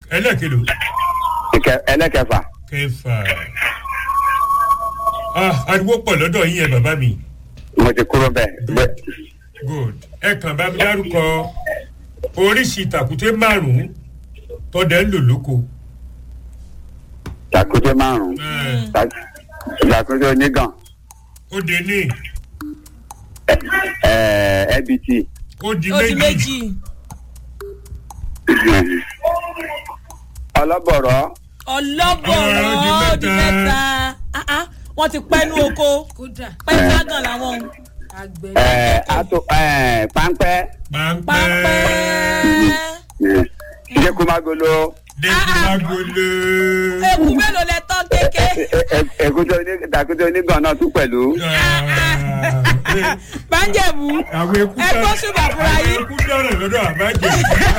ẹlẹ́kẹ̀lò Ìkẹ- ẹlẹ́kẹfà kẹfà ah ariwo pọ̀ lọ́dọ̀ yín yẹn bàbá mi mo ti kúrò bẹ́ẹ̀ bẹ́ẹ̀ good ẹ kàn bá mi dárúkọ oríṣi tàkúté márùn-ún tọ́dẹ̀ ń lò lóko. tàkúté márùn-ún Eh, tà- tàkúté onígàn ó di ní ẹ ẹbìtì ó di ó di méjì méjì ọlọ́bọ̀rọ̀ ọlọ́bọ̀rọ̀ Ó di ó di mẹ́ta. mẹ́ta Ah, ah, wọ́n ti pẹ́nu oko kódà pẹ́ńtágàn làwọn àgbẹ̀ ẹ ato ẹ páńpẹ́ páńpẹ́ pápẹ́ jẹkùmágolo dẹ́kùnmágolo eku mélòó lẹ tán kéke èkúté oní tàkúté onígàn náà tún pẹ̀lú bánjẹ̀bù àwọn eku ẹ gbọ́ ṣùgbọ́n fúnra àwọn yín eku dọ̀rọ̀ lọ́dọ̀ àbájẹ.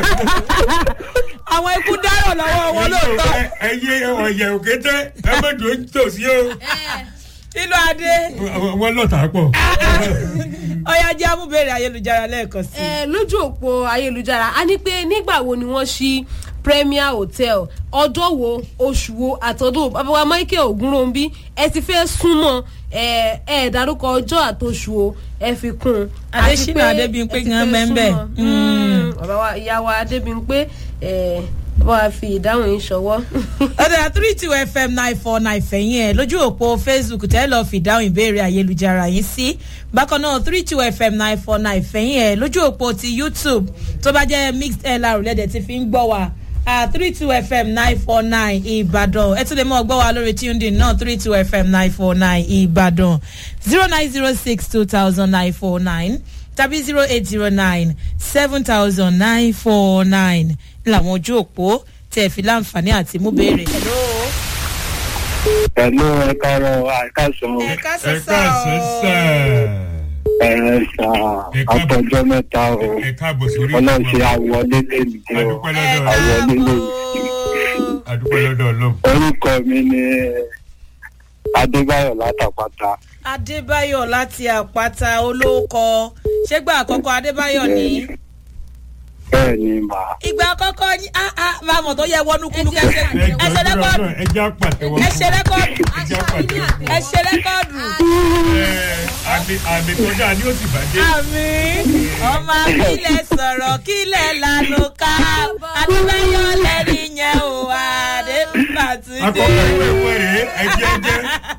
àwọn ikú dárò lọ́wọ́ wọn lóòótọ́ ẹyẹ ọ̀yẹ̀ òkété ẹ má dùn ó tòsí o nínú adé wọ́n lọ́tà pọ̀. ọyá jẹ́ amúbèrè ayélujára lẹ́ẹ̀kan sí ẹ lójú òpó ayélujára a ní pé nígbà wo ni wọ́n ṣí premier hotel ọjọ́ wo oṣù wo àtọ́dún babawa michael ogunrombi ẹ ti fẹ́ súnmọ́ ẹ ẹ dárúkọ ọjọ́ àtòṣù o ẹ fi kún un. Àti Adésínà pé Adébímpé ẹ ti gan fẹ́ mẹ́ńbẹ̀. súnmọ́. Mm. Mm, bàbá wa ìyá wa adébímpé ẹ bá wa fi ìdáhùn yín ṣọwọ́. ọ̀dà three two fm nine four nine fẹ̀yìn ẹ̀ lójú òpó facebook tẹ́ lọ́ọ́ fi dáhùn ìbéèrè ayélujára yín sí bákan náà three two fm nine four nine fẹ̀yìn ẹ̀ lójú òpó ti youtube tó bá jẹ́ mixed lr lẹ́dẹ̀ tí fi ń gbọ́ wa three two fm nine four nine ìbàdàn ẹ tún lè mọ̀ gbọ́ wa lórí tuning náà three two fm nine four nine ìbàdàn zero nine zero six two thousand nine four nine tàbí zero eight zero nine seven thousand nine four nine làwọn ojú òpó tẹ̀ fi láǹfààní àti mú béèrè. hello pẹ̀lú ẹ̀ka ọ̀rọ̀ àìkásán ẹ ká ẹ káàsán sà ẹ̀rẹ̀ sà Ẹ̀ka- àtọ̀jọ́ mẹ́ta o ẹ káàbọ̀ sórí ọlọ́ọ̀ṣe àwọlé lẹ́nu o adúpẹ́ lọ́dọ̀ Àwọn ẹ nílò. káàbọ̀. adúpẹ́ lọ́dọ̀ ọlọ́run. orúkọ mi ni adébáyọ̀ látàpátá adébáyọ̀ láti àpáta olóòkọ ṣégbà àkọ́kọ́ adébáyọ̀ ní. bẹ́ẹ̀ ni mà ìgbà àkọ́kọ́ ní máa mọ̀ tó yẹ wọnú kúlú kẹsẹ̀ ẹ ṣe rẹ́kọ́ọ̀dù ẹ já pàtẹ́wọ́. ẹ ṣe rẹ́kọ́ọ̀dù ẹ já pàtẹ́wọ́. ẹ ṣe rẹ́kọ́ọ̀dù. Ẹ, àmì àmì tó dáa ni ó sì bàjẹ́. àmì ọmọ akílẹ̀ sọ̀rọ̀ kílẹ̀ lànà ká adébáyọ̀ lẹ́ni yẹn ò adébàtúndé. akọkọ ìwé ìwé rèé ẹjẹ ẹjẹ.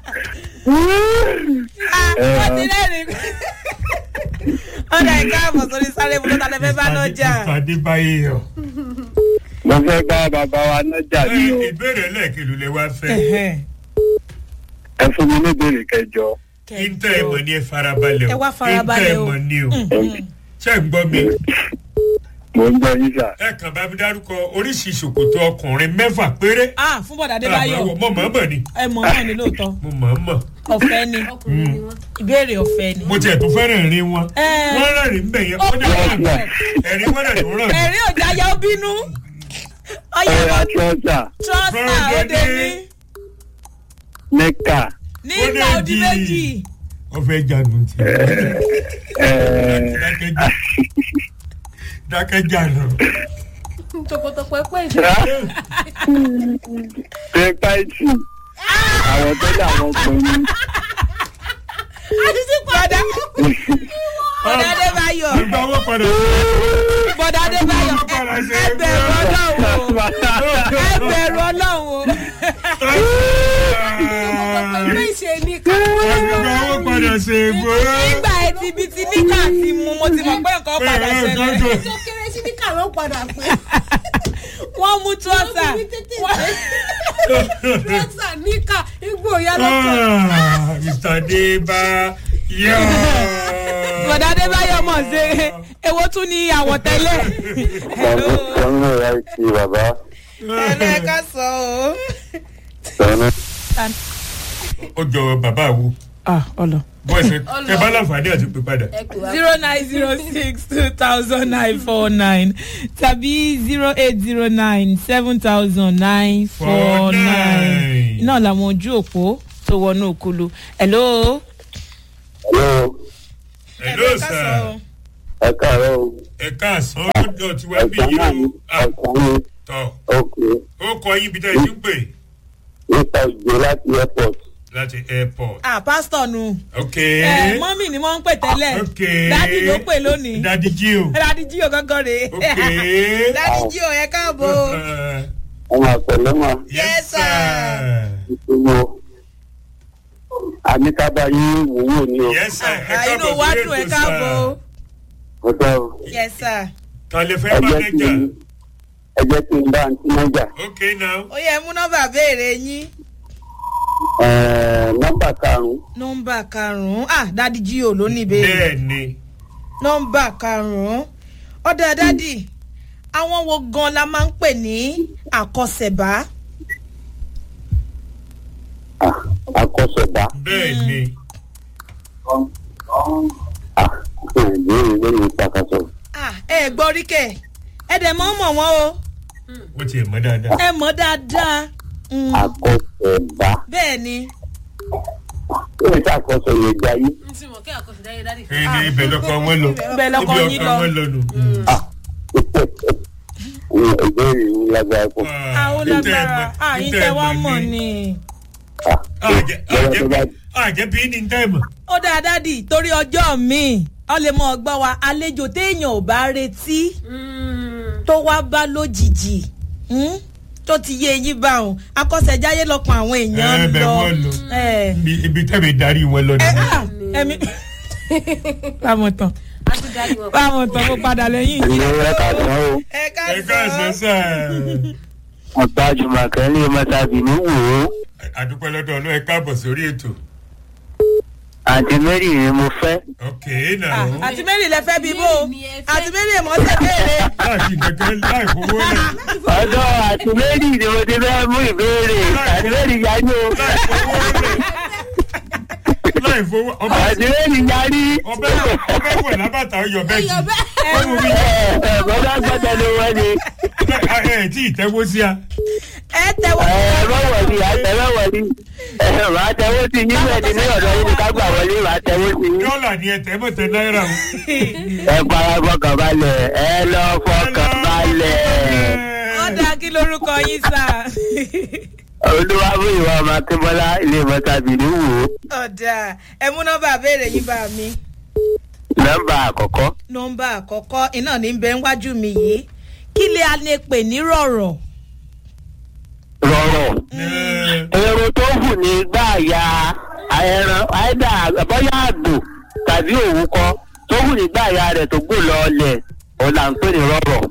wọ́n ti rẹ́rìn. ọ̀dà ẹ̀ka àbọ̀ sórí sáré bùrọ̀ tàlẹ́ fẹ́ bá lọ́jà. ìpàdé báyé yọ. mo fẹ́ bá bàbá wa nájà Ẹ, ni o ìbéèrè lẹ́ẹ̀kìlú lẹ wá fẹ́. ẹ fún mi ní ìbéèrè kẹjọ Ìntẹ́ ìmọ̀ ni ẹ farabalẹ̀ o. Ẹ wá farabalẹ̀ o. Ìntẹ́ ìmọ̀ ni o. Ṣé ń gbọ́ mi? mo ń gbọ́ yín sà Ẹ kàn bá mi dárúkọ oríṣi ṣòkòtò ọkùnrin mẹ́fà péré. ah fún bọ̀dà adébáyọ̀ Mo mọ̀ mọ̀ ni. ẹ mọ̀ náà ni lóòótọ́ Mo mọ̀ mọ̀. ọ̀fẹ́ ni ọkùnrin ni wọ́n. ìbéèrè ọ̀fẹ́ ni. Mo tiẹ̀ tó fẹ́ràn rí wọn. Ẹ. Wọ́n rẹ́rìn bẹ̀ yẹn. Wọ́n dẹ̀ rẹ́rìn. Ẹ̀rín wọ́n dẹ̀ tó rẹ̀. ẹ̀rín òjá yá ó bínú ọyẹ ẹ̀rọ wọn trọ́sà trọ́sà ó dé ní mẹ́kà nígbà Ó ó di dé méjì di- Ó fẹ́ jagun ti. ẹ̀ẹ́ Dákẹ́jà. Dákẹ́jà lọ. tọpọtọpọ ẹpẹ ìṣe. pẹ́pẹ́tì àwọn tó dà wọ́n pè mí bọ̀dà bọ̀dà adébáyọ̀ Ìgbà owó padà. bọ̀dà adébáyọ̀ Ìgbà owó padà ṣe ẹ bẹ̀rù ọlọ́run o ẹ bẹ̀rù ọlọ́run o ẹpẹ ìṣe ní ká. Ìgbà owó padà ṣe é gbó. nígbà etí ibi tí níkà ti mu mo ti mọ̀ pé nǹkan padà ṣẹlẹ̀ tó kéré sí ní kàró padà pé. wọ́n mú trọ́sà Wọ́n fi mí tètè rọ́ṣà níkà igbó ìyá lọ́kọ̀. Ah, Mr. Deba. Yọ. bọ̀dà adébáyọ̀ mọ̀ ṣe èwo tún ní àwọ̀tẹ́lẹ̀. sọ́nù rẹ̀ ti bàbá ẹlẹ́ka sọ o. sọ́nù. Ó jọ bàbá wo. ah ọlọ. Bọ́ọ̀sì ẹ bá láǹfààní àti pè padà. ẹ pè wá. zero nine zero six two thousand nine four nine tàbí zero eight zero nine seven thousand nine four nine iná làwọn ojú òpó tó wọnú òkulu. hello. hello Hello sir. ẹ káàárọ̀ o Ẹ káàsán ọjọ́ tí wàá bí ẹ̀sán yìí náà ni o. Ah, ẹ̀sán ni Tọ́ ok yín bí tẹ́ ẹ ti ń pè nípa ìjọ láti airport. láti airport. ah pásítọ̀ nu ok. ẹ mọ́mì ni wọ́n ń pè tẹ́lẹ̀ ok. dádì ló pè lónìí dadi jí o. dádì jí o gángan rè ok. dádì jí o ẹ káàbọ̀ Uh, ọmọ àpẹẹrẹ mọ Yes, sir. ìṣòro àníkábà yín wòwò ni o. yes sir. ẹ Ah, inú káàbọ̀ wa sórí dùn ẹ ètò, káàbọ̀ sir. ọ̀dọ́ yes sir ta lè fẹ́ ẹ jẹ́ kí mánéjà. ẹ jẹ́ kí n bá àǹtí mọ́jà. ok now. ó yẹ mú nọ́mbà béèrè yín nọ́mbà karùn-ún nọ́mbà karùn-ún ah dádì jí o ló ní ìbéèrè bẹ́ẹ̀ ni. nọ́mbà karùn-ún ọ̀dà dádì àwọn wo gan la máa ń pè ní àkọsẹ̀bá Ah, akọ́sọ̀dá. bẹ́ẹ̀ ni. Ah, ìbéèrè lórí ìpàkàsọ. ah ẹ gbọ́ rí kẹ̀ ẹ dẹ̀ mọ́ mọ̀ wọ́n o ó tiẹ̀ mọ́ dáadáa. ẹ mọ̀ dáadáa Mm, akọ́sọ̀dá. bẹ́ẹ̀ ni kí ni sàkóso yẹn jẹ́ ayé. n ti mọ̀ kí àkọsí dáyé dádì. ẹ ní ibẹ̀ lọ́kọ̀ wọn lọ. Ibẹ̀ lọkọ Ibi yín ọkọ lọ. wọn lọ nù. ìbéèrè yìí lágbára pọ̀. àwọn lágbára ah yín tẹ wá mọ̀ ni àjẹ́ bí ní tẹ́ẹ̀mọ̀. ó dáa dádì torí ọjọ́ mi ọ lè mọ ọgbọ́n wa àlejò téèyàn ò bá retí tó wá bá lójijì hmm? tó ti yé eyín bá òun akọ́sẹ̀jáyé lọ́kàn àwọn èèyàn Ẹ, ń bẹ̀ lọ wọ́n lọ. ẹ Ibi- ibi tẹ́mi darí wọn lọ ẹ nìyẹn. ah, ẹmi báwọn tán a tún dáyé wọn. báwọn tán mo padà lẹ́yìn yìí. ìlú rẹ̀ kà sán o. ẹ ká ẹ káàsán sọ sá. ọ̀tá jùmọ̀kẹ́ ní mọ́tàbí ní wò ó. àdúpẹ́ lọ́dọ̀ ọlọ́ ẹ káàbọ̀ sórí ètò. àǹtí mary ni mo fẹ́. ok Ah, náà. àti mary lẹ fẹ́ bí bó Mary ni ẹ fẹ́. àti mary èmọ̀ tẹ̀ béèrè láti kankan láì fowó rẹ̀. ọ̀dọ́ àǹtí mary ni mo ti fẹ́ mú ìbéèrè. àǹtí mary yarí o. láì fowó rẹ̀. láì fowó ọbẹ̀ àǹtí mary yarí. ọbẹ̀ ọbẹ̀ wẹ̀ lábàtà ọyọ̀ bẹ́ẹ̀ ẹyọ jì. bẹ́ẹ̀. ó mú mi ẹ ẹ bọ́dá gbọ́dọ̀ ló wọ́n ni. ẹ ẹ tí ì tẹ́wọ́ sí a. ẹ tẹwọ́ ẹ ẹ bá wọ̀ ni àtẹ bá wọ̀ ni. ẹ màá tẹwọ́ sí yín bẹ́ẹ̀ ni ní ọ̀dọ́ yín ni ká gbà wọlé màá tẹwọ́ sí yín. dọ́là ni ẹ tẹ́ mọ̀ tẹ náírà o. ẹ para fọkàn balẹ̀ ẹ lọ fọkàn balẹ̀. ó dáa kí lorúkọ yín sà. olúwa fún ìwà ọmọ akínbọ́lá ilé mọ́tàbí ní wò ó. ọ̀dà ẹ mú nọ́mbà béèrè yín bá mi. nọ́mbà àkọ́kọ́ nọ́mbà àkọ́kọ́ iná ní bẹ́ẹ̀ wájú mi yìí kí lè a lè pè ní rọ̀rọ̀. rọrọ̀. èrò tó hù ní gbàyà ẹran àìdá bọ́yá àgbò tàbí òwú kọ́ tó hù ní gbàyà rẹ̀ tó gbò lọ́ọ̀lẹ̀ òun là ń pè ní rọrọ̀.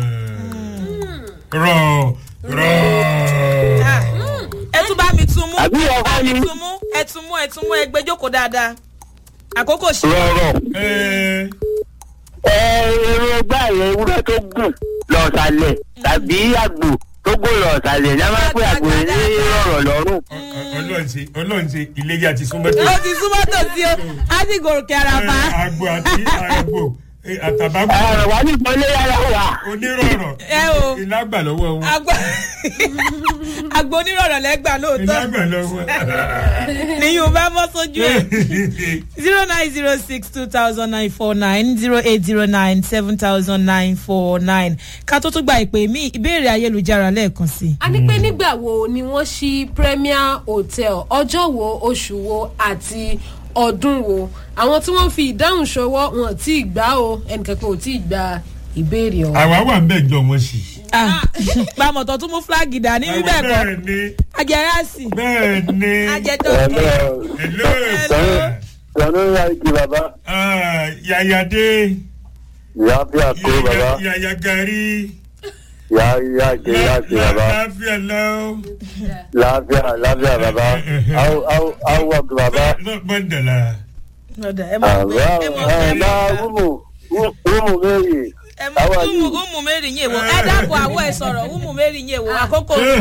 rọ rọ. Ah, ẹ tún bá mi tún mú àbí ọkọ ẹ ni tún mú ẹ tún mú ẹ tún mú ẹ gbé jókòó dáadáa àkókò ṣe. rọrọ̀. ẹ ẹ èrò gbàyà ewúrẹ́ tó gùn lọ́ọ̀sálẹ̀ tàbí àgbò tó gbò lọ́ọ̀sálẹ̀ ní a máa ń pè àgbò ní rọrọ̀ lọ́rùn. ọlọ́ọ̀nsẹ̀ ọlọ́ọ̀nsẹ̀ iléyà ti súnmọ́ tó. ó ti súnmọ́ tòsí o á sì gòkè àràbà. àgbo àti àgbo àtàbàgbò ẹ̀rọ wà ní ìpínlẹ yàrá wà. onírọ̀rọ̀ ẹ o ìlágbà lọ́wọ́ wọn. àgbà àgbà onírọ̀rọ̀ lẹ́gbà lóòótọ́ ìlágbà lọ́wọ́. nìyí bá bọ́ sójú ẹ̀ zero nine zero six two thousand nine four nine zero eight zero nine seven thousand nine four nine ká tó tún gba ìpè mí ìbéèrè ayélujára lẹ́ẹ̀kan sí i. a ní pé nígbà wo ni wọ́n ṣí premier hotel ọjọ́ wo oṣù wo àti ọdún wo àwọn tí wọ́n fi ìdáhùn ṣọwọ́ wọn ò tí ì gbá o ẹnìkankan ò tí ì gba ìbéèrè ọ̀hún. àwa wà ń bẹ̀ jọ wọn sí. pàmòtò tún mú fúláàgì dání bíbẹ̀ kọ́ bẹ́ẹ̀ ni ajẹ́rẹ́sì bẹ́ẹ̀ ni. ajẹ́tọ́ hello sir. sọ̀rọ̀ ń yá igi bàbá. Ah, yàyàdé ìyá bí àkó bàbá. yàyà gàrí. ìyá ìyá ìgbé ìyá ìgbé bàbá. láàfíà lọ́wọ́. láàbíà láàbíà bàbá. áwọ̀ wọ̀gì bàbá. mọ̀ndàlá. ọ̀dà ẹ mọ̀ pé ẹ mọ̀ pé ẹ̀ máa wúmù wúmù méjì. ẹ mọ̀ umu umu mary yín èwo ẹ dákun àwọ̀ ẹ sọ̀rọ̀ umu mary yín èwo àkókò sọ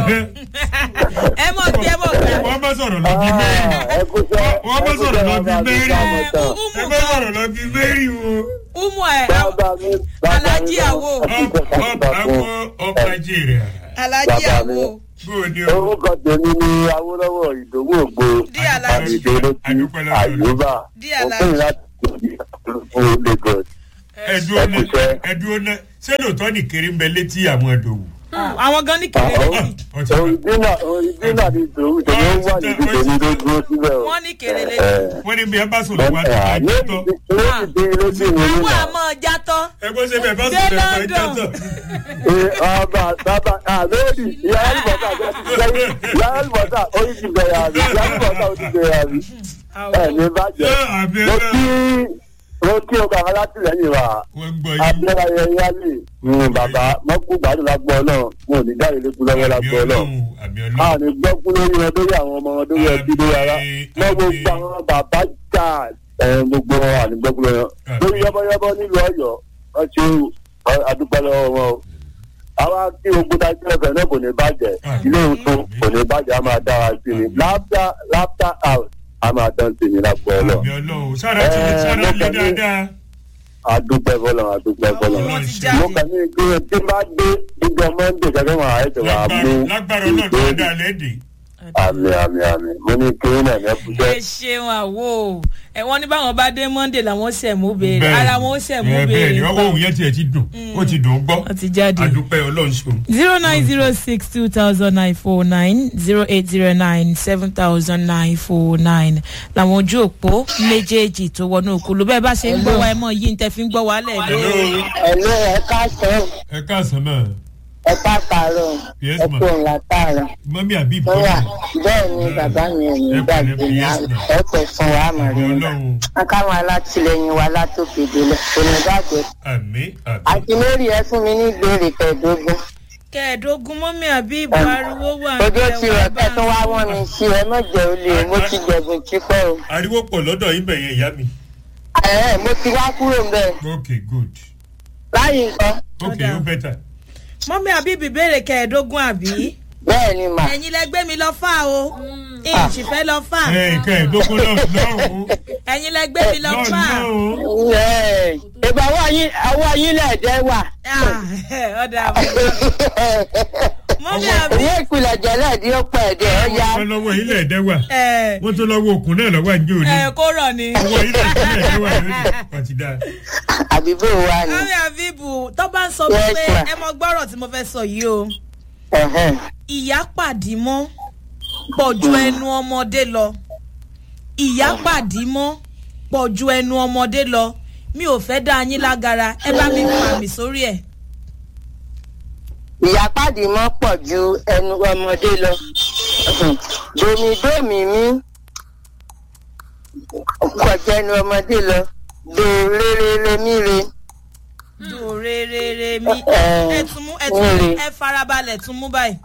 ẹ mọ̀ gbé ẹ mọ̀ gbé wọ́n bá sọ̀rọ̀ lọ bí mẹ́rin. ẹ kú sẹ́ wọ́n bá sọ̀rọ̀ lọ bí mẹ́rin. ẹ umu bá sọ̀rọ̀ lọ bí mẹ́rin o. umu ẹ bàbá mi bàbá mi. Alájí àwo. àwọn ọba jèrè. alájí àwo bó o ní o. orúkọ tèmi ni awolowo ìdòwú ògbó Dí Alájí. àdìdélótì àyùbá Dí Alájí. òpin láti fún lagos. ẹdúró náà Ẹkúṣẹ́. ẹdúró náà ṣé lóòótọ́ ní kiri ń bẹ létí àwọn ẹ̀dọ̀wù. àwọn gan ní kéré létí ọtí bá òrìdínà òrìdínà ni tòun tòun ó wà níbi tèmi ló dúró síbẹ̀ o. wọ́n ní kéré létí. wọ́n ní bí ẹ bá sùn lọ́wọ́ àti àjẹtọ́ lóòdì lóòdì mi àwọn nínà. àmọ́ játọ́ ẹgbẹ́ ṣe bẹ́ẹ̀ bá sùn Dé lọ́wọ́ London. àjẹtọ́. ọba bàbá àlóòdì ìyá àlùbọ́sà ìyá àlùbọ́sà ó ti bẹ̀rẹ̀ àbí ìyá àlùbọ́sà ó ti bẹ̀rẹ̀ àbí. ẹ ní bàjẹ́ àbí mo ẹ̀rọ kí mo kí o kà alátìlẹyìn wa wọ́n gbọ́ yín. abẹ́rẹ́ ayẹyẹ ní bàbá mọ́kú gbàdúrà lágbọ́ ọlọ́run mo ò ní jáde lókun lọ́wọ́ àbí lágbọ́ ọlọ́run ọlọ́run àbí a ọlọ́run. ní gbọ́kú lórí wọn lórí àwọn ọmọ wọn lórí ẹbí lórí ara mọ gbogbo àwọn bàbá jà ẹ gbogbo wọn à ní gbọ́kú lórí wọn lórí yọ́bọ́yọ́bọ́ nílùú ọ̀yọ́ wọ́n ṣe àdúpẹ́ lọ́wọ́ wọn o àwa tí ogun ta jẹ́ ẹ̀fẹ̀ náà kò ní bàjẹ́ ilé ìtún kò ní bàjẹ́ a máa dára sí ni laughter laughter house a máa dán sí ni lágbó ọlọ́ àbí ọlọ́run sára ti lè sára lè dáadáa. àdúpẹ́ fọlọ́ àdúpẹ́ fọlọ́ wọn ti mo jáde. kàn ní ìgbé tí bá dé ìjọ mọ́ndé gẹ́gẹ́ wọn àìsàn wà á mú lágbára ọlọ́run tó dáa lẹ́dẹ̀ẹ́. àmì àmì àmì mo ní kí náà ní ẹkúṣẹ́. ẹ ṣeun àwo ẹ wọn ní báwọn bá dé monday làwọn ṣẹ̀ mú béèrè ara wọn ó ṣẹ̀ mú bẹ́ẹ̀ béèrè ni ọwọ́ òun yẹn tiẹ̀ ti dùn ó ti dùn ún gbọ́. wọn ti jáde. àdúpẹ́ ọlọ́run ṣeun. zero nine zero six two thousand nine four nine zero eight zero nine seven thousand nine four nine làwọn ojú òpó méjèèjì tó wọnú òkúlu bẹ́ẹ̀ bá ṣe ń gbọ́ wa ẹ mọ̀ yìí ń tẹ́ fi ń gbọ́ wa lẹ̀ lé. Hello. ẹ̀lú ẹ̀ka sẹ́wọ̀n ẹ káàsán náà ẹ̀ka kàárọ̀ Yes, ma'am. ẹ̀kọ́ ńlátàrọ̀ mọ́mí àbí lọ́wọ́ ìbọn. bẹ́ẹ̀ ni bàbá mi ò ní Ẹ gbàgbé pẹ̀lẹ́, ní yes, ma'am. ẹ̀pẹ̀ fún wa àbí mọ̀rẹ́ ọlọ́run akáwọn alátìlẹyìn wa látòkè délẹ̀ onídàgbẹ́ àmì àmì. àti lórí ẹ fún mi ní ìbéèrè kẹẹ̀ẹ́dógún kẹẹ̀ẹ́dógún mọ́mí àbí ìbò ariwo wà ojú ńbẹ̀ tí wá rẹ̀ bá kẹ́ tó wá wọ́n mi sí ẹ mọ̀jẹ̀ olè mo ti jẹ̀bùn tipẹ́ o ariwo pọ̀ lọ́dọ̀ yín bẹ̀yẹn ìyá mi. ẹ̀ẹ́ mo ti wá kúrò ń bẹ̀ ok good láyé nǹkan ok Ọ̀dà. ó bẹ́tà. mọ́mí àbí ìbéèrè kẹẹ̀ẹ́dógún àbí. bẹ́ẹ̀ ni mà ẹ̀yin lẹ gbé mi lọ fà o ìjì fẹ́ lọ fà ẹ nǹkan ẹ̀ẹ́dógún lọ́rùn ẹ̀yin lẹ gbé mi lọ fà. lọ́rùn ẹ̀ẹ́ ìgbà ọwọ́ yín lẹ̀ẹ́dẹ́ wà Ah, ọ̀dà mọ́mí àbí. owó ìpìlẹ̀ jẹ́lẹ̀ ní ó pẹ̀ ẹ̀dẹ̀ ọ̀ya wọ́n lọ́wọ́ ilẹ̀ ẹ̀dẹ́wà ẹ wọ́n tó lọ́wọ́ òkun náà lọ́wọ́ àjò ní ẹ kó rọ̀ ni. ọwọ́ ilẹ̀ ẹ̀dẹ́wà lónìí pàtí dáa. àbíbò wa ni. mọ́mí àbíbù tó bá ń sọ Yes, pé ma. ẹ mọ gbọ́rọ̀ tí mo fẹ́ sọ yìí o Ẹ̀hẹ́n. ìyá pàdí mọ́ pọ̀ ju ẹnu ọmọdé lọ ìyá pàdí mọ́ pọ̀ ju ẹnu ọmọdé lọ mi ò fẹ́ dá yín lágara ẹ bá mi pa mi sórí ẹ̀. ìyápàdé mọ́ pọ̀ ju ẹnu ọmọdé lọ domidomi mi pọ̀ ju ẹnu ọmọdé lọ dòrèrèrè mi re dòrèrèrè mi Ẹ- ẹ tún mú ẹ tún mú ẹ- ẹ farabalẹ̀ tún mú báyìí.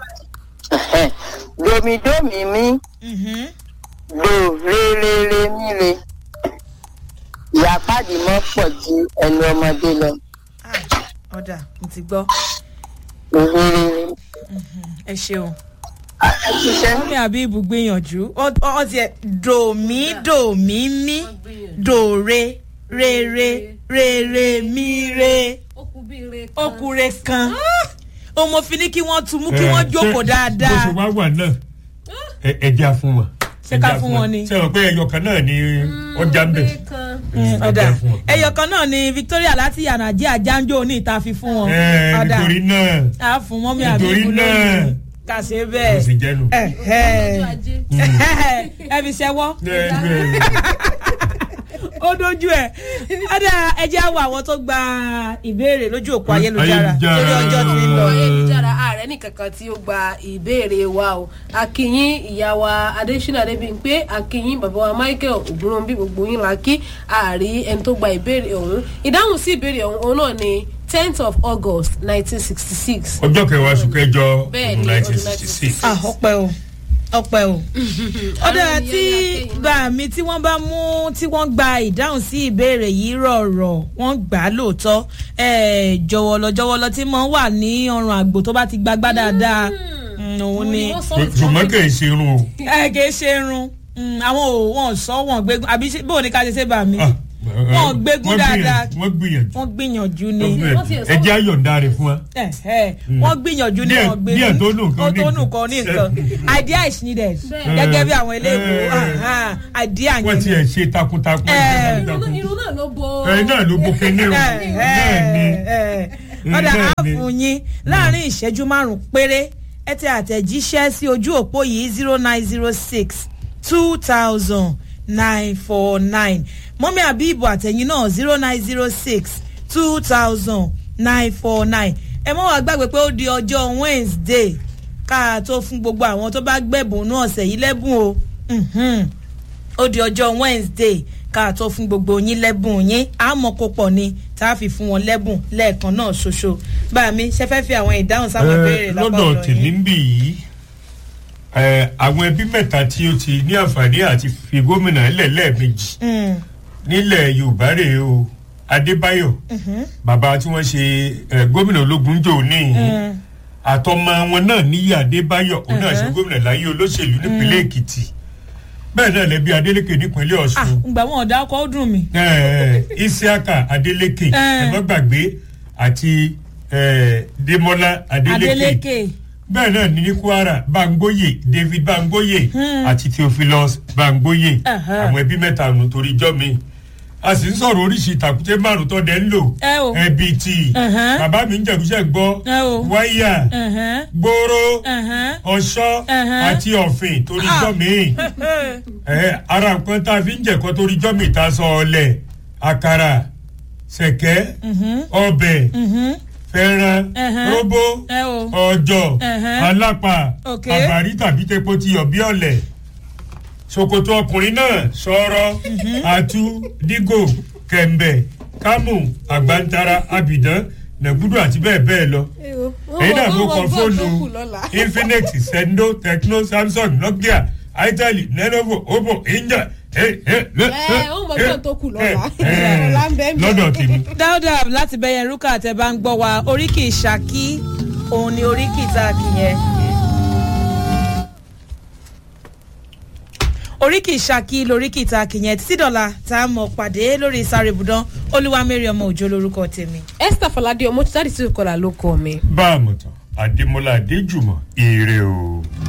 domidomi mi Mhm. dòrèrèrè mi re ìyápàdé mọ́ pọ̀ ju ẹnu ọmọdé lọ Ah, ọ̀dà mo ti gbọ́ dòrèrèrè ẹ ṣeun. ẹ ṣiṣẹ́. mọ́mí àbíbù gbìyànjú ọ ọ tiẹ̀ dòmí dòmí mí dòre rere rere mí re ó kú bí ire kan. okùnrin kan o mo fi ní kí wọ́n tu mú kí wọ́n jókòó bó ṣe dáadáa wá wà náà ẹ- ẹja fún wọn. Ṣé ká Ẹja fún wọn ni? ṣé o pé ẹyọ kan náà ni ọjà ń bẹ̀. ire kan. ọ̀dà Ẹja fún wọn. ẹyọ kan náà ni victoria láti yànnàjí àjánjó ní ìta fi fún wọn Ẹ, ọ̀dà nítorí náà a fún mọ́mí nítorí àbíbù náà lónìí kà ṣe kò sì bẹ́ẹ̀ jẹ́nu. ẹ ọjọ́ ajé. ẹ fi ṣẹwọ́. Ẹ, ẹ, ó dojú ẹ ọdà ẹjẹ àwọ àwọn tó gba ìbéèrè lójú òpó ayélujára Ayélujára. torí ọjọ́ ti ń lọ. ayélujára ààrẹ nìkankan tí ó gba ìbéèrè wa o akínyín ìyá wa adésínà adébíyìnpé akínyín bàbá wa michael ògúnròmbí gbogbo yín la kí ààrí ẹni tó gba ìbéèrè ọ̀hún ìdáhùn sí ìbéèrè ọ̀hún òun náà ni tenth of august nineteen sixty six. ọjọ́ kẹwàá oṣù kẹjọ Bẹ́ẹ̀ ni, ọdún nineteen ọdún sixty six. ah ọpẹ o ọpẹ o ọdà Àwọn tí ènìyàn yà gbà mí tí wọ́n bá mú tí wọ́n gba ìdáhùn sí ìbéèrè yìí rọ̀rọ̀ wọ́n gbà á lóòótọ́ ẹ̀, jọ̀wọ́lọ jọ̀wọ́lọ tí mo wà ní ọrùn àgbò tó bá ti gbagbá dáadáa mm, òun ni ṣùgbọ́n kì í ṣe irun o. ẹ kì í ṣe irun Mm, àwọn ò wọn sọ wọn gbégun àbí ṣé- bóun ni ká ṣe ṣe bà mí Ah, Wọ́n gbégún wọ́n gbìyànjú- dáadáa. wọ́n gbìyànjú. wọ́n gbìyànjú ni wọ́n Wọ́n ti gbìyànjú. ẹ̀ ẹ jẹ́ àyọ̀ǹda rẹ̀ fún wa. ẹ ẹ wọ́n gbìyànjú ní Díẹ̀- wọ́n gbégún díẹ̀ tó nù nǹkan ó ní tó nù nǹkan. kan ní nǹkan idea is needed Bẹ́ẹ̀. gẹ́gẹ́ bí àwọn eléèbó Eh. aha, idea wọ́n ti yẹn ẹ̀ ṣe takuntakun. Eh. takuntakun. irun náà ló bo. ẹ̀yin náà ló bo kínní o. Eh, náà ni. eh, eh. ọ̀dà bẹ́ẹ̀ á ni. fún yín láàrin ìṣẹ́jú márùn-ún péré ẹ tẹ àtẹ̀jíṣẹ́ sí ojú òpó yìí zero nine zero six two thousand nine four nine mọ́mí àbíbù àtẹ̀yìn náà zero nine zero six two thousand nine four nine ẹ mọ́ wàá gbàgbé pé ó di ọjọ́ wednesday ká tó fún gbogbo àwọn tó bá gbẹ̀bùn náà ọ̀sẹ̀ yìí lẹ́bùn o. Mhm ó di ọjọ́ wednesday ká tó fún gbogbo yín lẹ́bùn yín àmọ́ kó pọ̀ ni tá a fi fún wọn lẹ́bùn lẹ́ẹ̀kan náà ṣoṣo bá mi ṣe fẹ́ fi àwọn ìdáhùn sáwọn ìbéèrè Eh, lápá lọ́dọ̀ ọ̀dọ̀ tèmi yín. ń bì yìí eh, àwọn ẹbí mẹ́ta tí ó ti ní àǹfààní àti fi gómìnà lẹ̀ lẹ́ẹ̀mejì Mm, nílẹ̀ yorùbá rèé o adébáyọ̀ bàbá tí wọ́n ṣe eh, gómìnà ológun jò ní mm, àtọmọ wọn náà níyì adébáyọ̀ òun náà ṣe Mhm. gómìnà láyé olóṣèlú nípínlẹ̀ èkìtì bẹ́ẹ̀ náà lẹ́bi adélékè nípínlẹ̀ ah ọ̀ṣun ngbà wọn ọ̀dà ọkọ̀ ó dùn mí. eh, isiaka adélékè Eh. ẹ̀gbọ́n gbàgbé àti eh, démọ́lá adélékè adeleke bẹ́ẹ̀ náà ní ní kwara bangboye david bangboye Hmm. àti theophilus bangboye Aha. àwọn ẹbí mẹ́ta nù torí jọ́ mi a sì ń sọ̀rọ̀ oríṣi ìtàkùté márùn tó dẹ̀ ń lò ẹ o ẹbí tí Aha. bàbá mi ń jẹ̀gúsẹ̀ gbọ́ ẹ o wáyà ẹ̀hẹ́n, gbóró ẹ̀hẹ́n. ọ̀ṣọ́ Aha. àti ọ̀fìn torí Ah. jọ́ mi ẹ ara nǹkan tá a fi ń jẹ̀kọ́ torí jọ́ mi ta sọ ọlẹ̀ àkàrà sẹ̀kẹ́ Mhm, ọbẹ̀ mhm, fẹ́ràn Ẹhẹ́. róbó ẹ o ọjọ́ Ẹhẹ́. alápà Ok. àbárí tàbí tepo ti yọ̀ bí ọ̀lẹ̀ ṣòkòtò ọkùnrin náà sọ̀rọ̀ àtú dígò kẹ̀mbẹ̀ kámù àgbàntara abìdán nàgúdù àti bẹ́ẹ̀ bẹ́ẹ̀ lọ èyí náà ló kọ fóònù infinix sendo tecno samsung nokia itel lenovo oppo inja ó mọ gbọ́n tó kù lọ́la. Ọ̀la ń bẹ ń bẹ. lọ́dọ̀ tèmi. dáúdà láti bẹ̀yẹn rúkà tẹ bá ń gbọ́ wa oríkì ìṣàkí òun ni oríkì tá a kì yẹn. oríkì ìṣàkí lóríkì tá a kì yẹn títí dọ̀la tá a mọ̀ pàdé lórí sáré ibùdó olúwamẹ́rì ọmọ òjò lórúkọ tèmi. esther falade ọmọ tí dáàdì tí kò là ló kọ mi. bá a mọ̀ tán adémọlá adéjùmọ̀ èrè o.